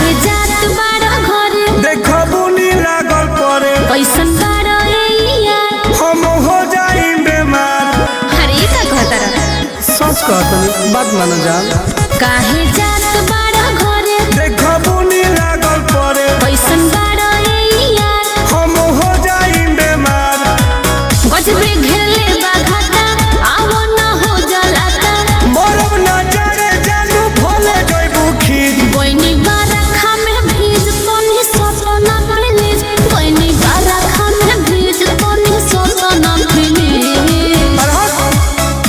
काहे जात बाड़ा घरे देखबू नी लागल परे कैसन बाड़ा ए यार हम हो जाई बेमार अरे का कहतारा सच कहतनी बात मानो जान काहे जात बाड़ा घरे देखबू नी लागल परे कैसन बाड़ा ए यार हम हो जाई बेमार गजबे घेरले बा घाटा आवो न हो जलाता मरब ना जाने जानू भोले जइबू खीर बइनी बारखा में भीज तनी सपना प्लीज बइनी बारखा में भीज तनी सपना प्लीज अरे हट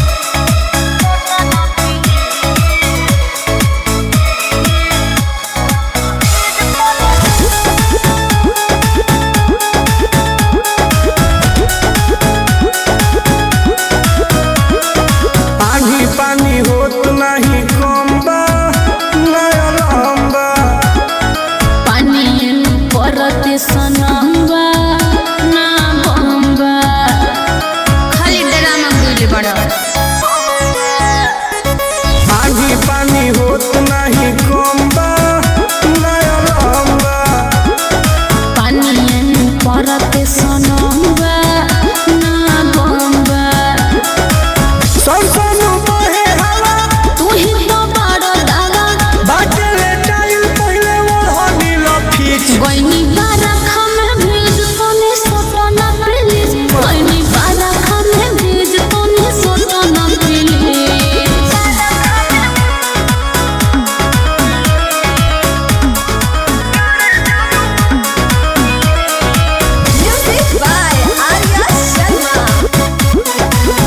पानी पानी होत नहीं कम बा नया लंबा पानी परते सनम्बा ना बम्बा खाली ड्रामा गुली बड़ा पानी पानी होत नहीं कम बा नया लंबा पानी परते सनम्बा ना बम्बा संसन बहे हवा तू ही तो बड़ा दादा बाटे ले टाइल पहले ओढ़नी लफीच बइनी बारखा में भीज तनी सपना प्लीज बइनी बारखा में भीज तनी सपना please Music by Arya Sharma.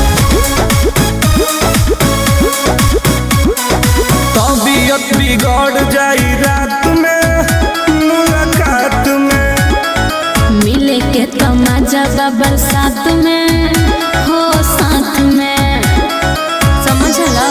तबीयत बिगड़ जाई रात में मुलाकात में मिले के तमाजा बा बरसात में हो साथ में समझला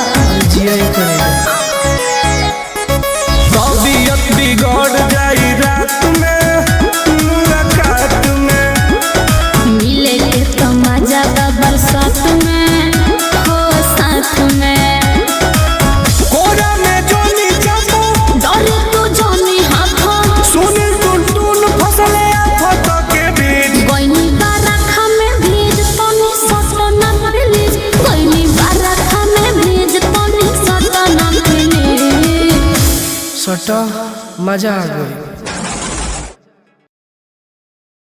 तबीयत बिगड़ जाई रात में मुलाकात में मिले के तमाजा बा बरसात में हो साथ में कोरा में जोनी चपो डरे तू जानी हाथों सुनी टुन टुन फसले आफत के बीच गइनी बारखा में भीज तनी सटना प्लीज गइनी बारखा में भीज तनी सटना प्लीज सटा मजा आ गई